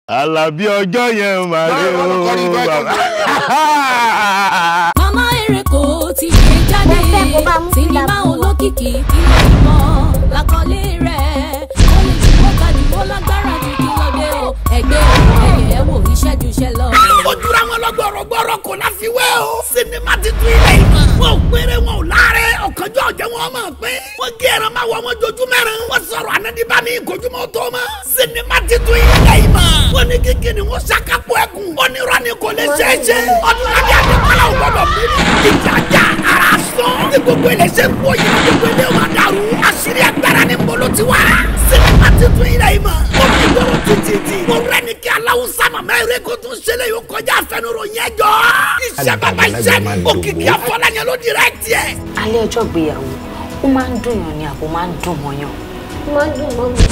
Àlàbí ọjọ́ yẹn máa rí o bàbá. mama ereko ti gbé jáde sinimá olókìkí kí ló ń mọ lákọlé rẹ̀ ó lè jù wọ́n tàbí wọ́n lágbára ju kí ló dé o ẹgbẹ́ ẹ̀yẹ ẹ̀ wò iṣẹ́ ju iṣẹ́ lọ. ojúra wọn lọ gbọrọgbọrọ kò láfiwé o. sinimá ti tún ilé ìmọ̀. wọn ò péré wọn ò láre ọ̀kanjọ́ ọ̀jẹ̀ wọn mọ̀ pé. wọ́n gé ẹran máa wọ wọn jojú mẹ́rin. wọ́n sọ̀rọ̀ anadiba ní ìkojúmọ́ tó mọ́. sinimá ti tún ilé ìmọ̀. wọ́n ní kíkì ni wọ́n ṣàkápọ̀ ẹkùn. wọ́n ní rani kò lè ṣe é ṣe. ọdúnladé adékọ́lá ò gbọdọ̀ bí. ìjàjà ara sàn. ní gbogbo ilé ṣe ń bọ̀ yìí gbogbo ilé wa dàrú. àṣírí agbára ni mbolo ti wá. sinimá ti tún ilé ìmọ̀. ó fi gbọ́rọ̀ títí. mo rẹ́ ní kí aláwùsá màmá eré kó tún ṣẹlẹ̀ yóò kọjá àfẹnurò yẹn jọ. iṣẹ́ bàbá iṣẹ́ ni òkìkí afọláyàn ló dìrẹ́kìtì ẹ̀. alẹ́ ọjọ́ ìgbéyàwó ó máa ń dùn yàn ni àbò máa ń dùn mọ́yàn. ó máa ń dùn mọ́ mi.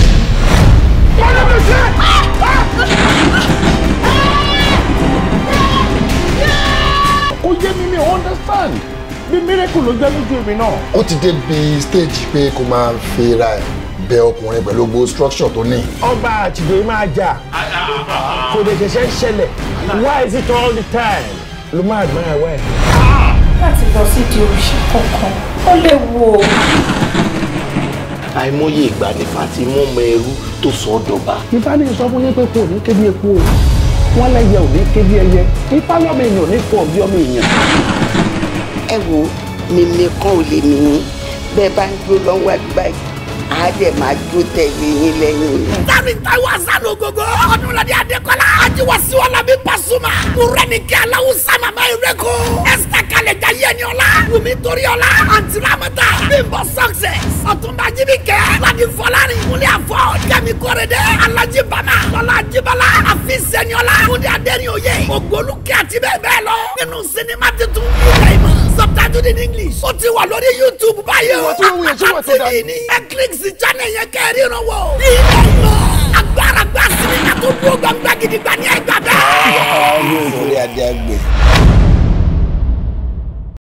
Ó yé mi mi ò understand. Bí miracle ló jẹ́ lójú èmi náà. ó ti dé bí stage pé kó máa fi ra ẹ̀ bẹ ọkùnrin pẹ̀lú gbogbo structure tó ní. ọba àtìgbè máa jà kò lè ṣẹ̀ṣẹ̀ ń ṣẹlẹ̀ why is it all the time ló máa gbọ́n ẹ̀ wẹ̀. láti lọ sí di òrìṣà kankan ó léwu o. àìmọye ìgbà ní fati mú ọmọ ẹrú tó sọ ọ́ dọba. ifá ní sọ fún yín pé kò ní kébi epo o wọn lẹyẹ ò ní kébi ẹyẹ ifá lọmọ èèyàn ò ní fọ bí ọmọ èèyàn. ẹ wo mímí kan ò lè mí bẹ́ẹ̀ bá ń dúró lọ́wọ́ àdúgbà yìí á dẹ̀ máa dúró tẹ̀lé yín lẹ́yìn. Tari Taiwo Asano gogo. Ọdúnladé Adékọ́lá. Ajiwasi Ọlábí Pasuma. Múrẹ́nìkí Aláwùsá Màmá Ireko. Esther Kaleja Yẹniola. Wumi Toriola. Àǹtí Ramata. Bimbo Success. Ọ̀túnba Jibike. Ladi Fọlárin. Múlẹ̀ Afọ. Kẹ́mi Kọ́rẹ́dẹ́. Alájí Bama. Lọ́lá Ajibala. Àfi Sẹ́niola. Múlẹ̀ Adẹ́rìnòye. Ògbólúkẹ́ àti bẹ́ẹ̀ bẹ́ẹ̀ lọ. Nínú sinimá titun. Ilé ìmọ̀. Subtitled in English. Ó ti wà lórí YouTube báyìí o. tí wọ́n wúyẹ̀ sí wọ́n ti dá. TV ní. Ẹ kílíkì sí channel yẹn kẹ́rì ràn wọ́. Ilé ìmọ̀. Agbára gba sinimá tó dúró gbangba gidigba ní ẹgbàá bẹ́ẹ̀. ọ̀rọ̀ orí adé àgbẹ̀.